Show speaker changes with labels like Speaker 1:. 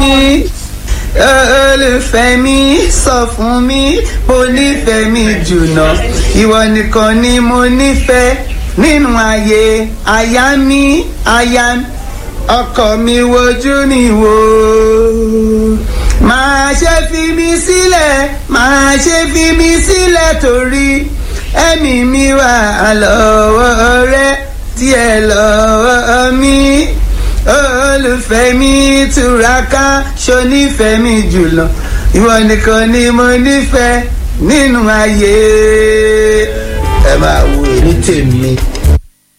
Speaker 1: olùfẹ́ mi sọ fún mi mo nífẹ̀ẹ́ mi jùlọ ìwọ nìkan ni mo nífẹ̀ẹ́ nínú ayé aya mi aya ọkọ mi wojú mi wò máa ṣe fi mi sílẹ̀ máa ṣe fi mi sílẹ̀ torí ẹ̀mí mi wà lọ́wọ́ rẹ díẹ̀ lọ́wọ́ mi olùfẹ́ mi túraká ṣonífẹ́ mi jùlọ ìwọ nìkan ni mo nífẹ̀ẹ́ nínú ayé ẹ máa wo èmi tèmi